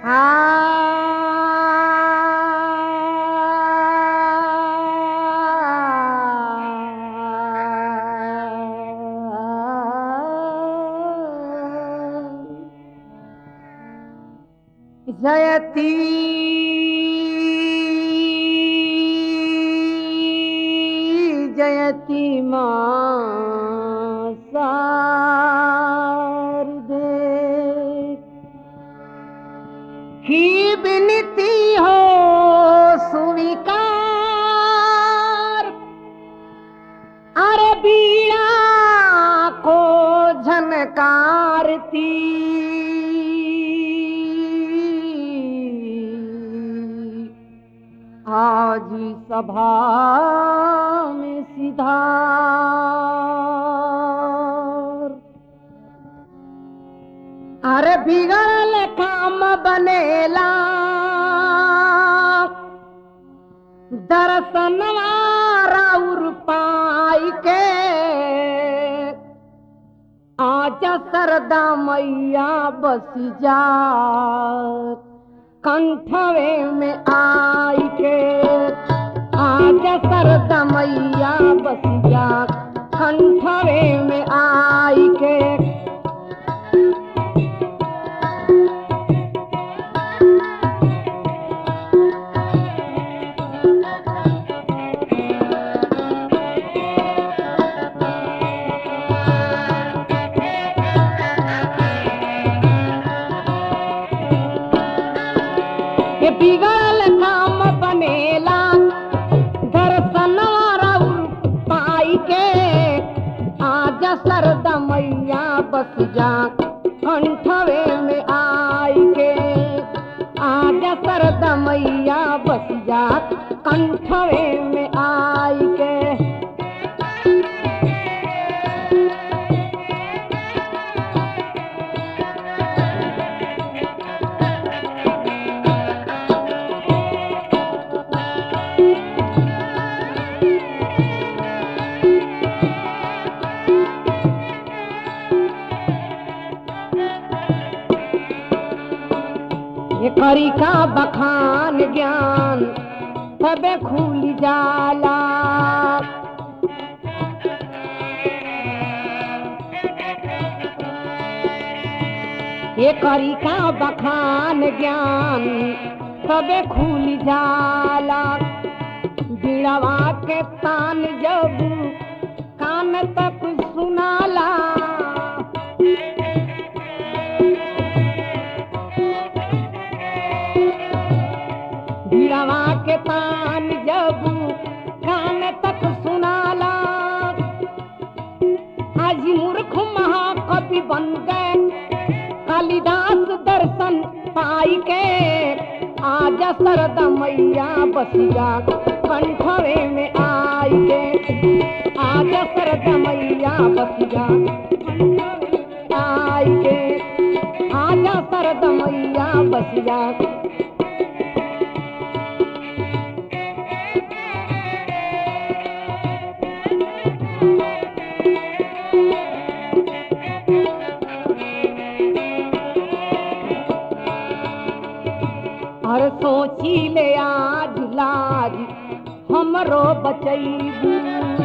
जयती जयती मां शारदे की बिनती हो स्वीकार अरे बीड़ा को झनकारती आज सभा में सिधार अरे बिगड़ल काम बनेला दर्शनवा राउर पाई के आज सरदा मैया बस जा कंठवे में आई के आज सरदा मैया बस जा कंठवे में आई के ये बिगड़ल काम बनेला दर्शन राउर पाई के आज सरद मैया बस जा कंठवे में आई के आज सरद मैया बस जा कंठवे में आई के ये करी का बखान ज्ञान तबे खुल जाला ये करी का बखान ज्ञान तबे खुल जाला बिड़वा के तान जब कान तक सुनाला भिड़वा के तान जब कान तक सुनाला आज मूर्ख महाकवि बन गए कालिदास दर्शन पाई के आज सरद मैया बसिया कंठवे में आई के आज सरद मैया बसिया कंठवे में आई के आज सरद मैया बसिया हर सोची ले आज लाज हमरो बचैबू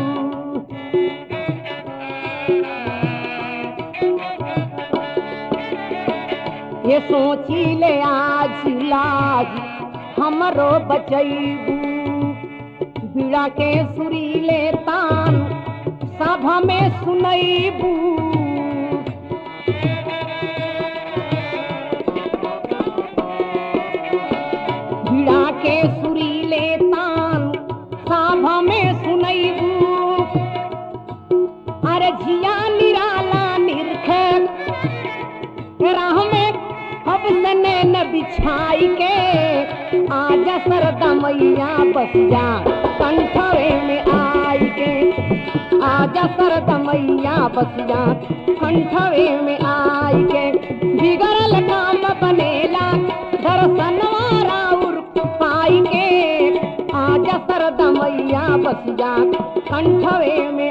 ये सोची ले आज लाज हमरो बचैबू बिड़ा के सुरीले तान सभा में सुनैबू भिड़ा के सुरीले तान साभा में सुनैबू अरे झिया निराला निरखे राह में अब सने न बिछाई के आजा सरदा मैया बस जा कंठवे में आई के आजा सरदा मैया बस जा कंठवे में आई के बिगड़ल काम बनेला दर्शनवा राउर पाई के आजा सरदा मैया बस जा कंठवे में